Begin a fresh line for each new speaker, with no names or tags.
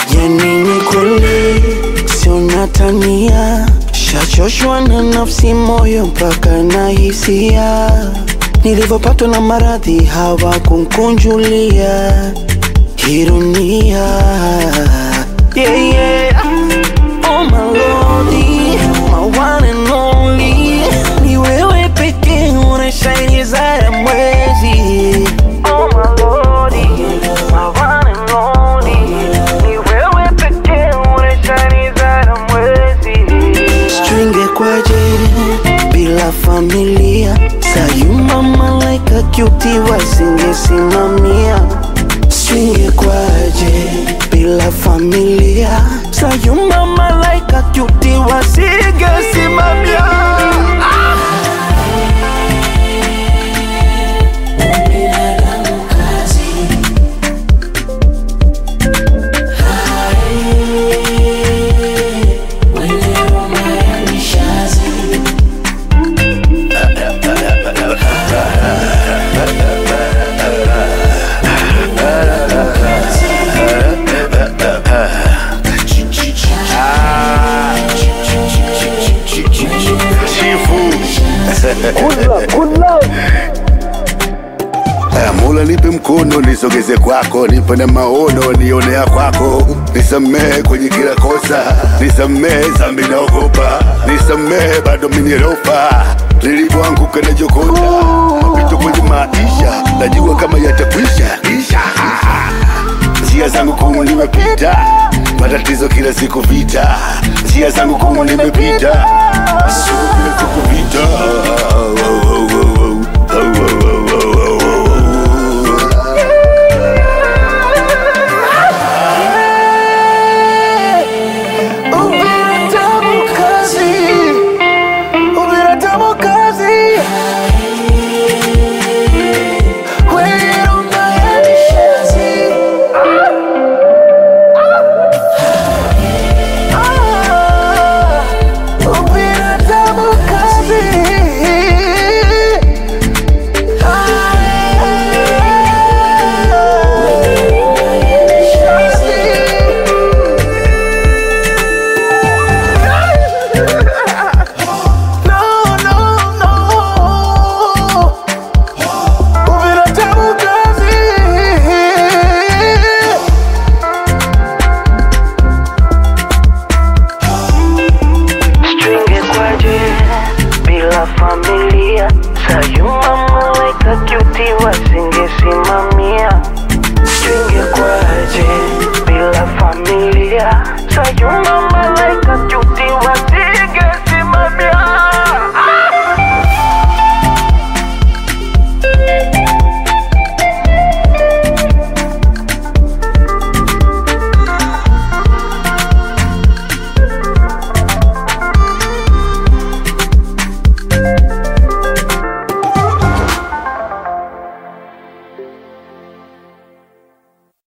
Yani ni kweli sio natania, shachoshwa na nafsi, moyo mpaka na hisia. Nilivyopatwa na maradhi hawakunkunjulia ironia. Yeah, yeah. Oh my lordy, my one and only, ni wewe pekee unashine zaidi ya mwezi. Oh my lordy, my one and only, ni wewe pekee unashine zaidi ya mwezi. Stringe kwaje bila familia, sayuma malaika cutie wasingesimamia. Stringe kwaje bila familia, sayuma malaika cutie wasingesimamia.
Aya, Mola nipe mkono nisogeze kwako, nipe na maono nionea kwako, nisamehe kwenye kila kosa, nisamehe zambi naogopa, nisamehe bado minirofa nilipoanguka na jokota mapito kwenye maisha, najua kama yatakwisha isha njia zangu kumu nimepita, matatizo kila siku vita, njia zangu kumu nimepita, siku kila siku vita. Oh, oh, oh, oh, oh. Oh, oh, oh, oh, oh, oh.
Ubinadamu kazi, ubinadamu kazi. Wewe unayenishazi. Ah, ubinadamu kazi. No, no, no. Ubinadamu kazi. Stringe kwaje bila familia, sayuma malaika cutie wasingesimamia.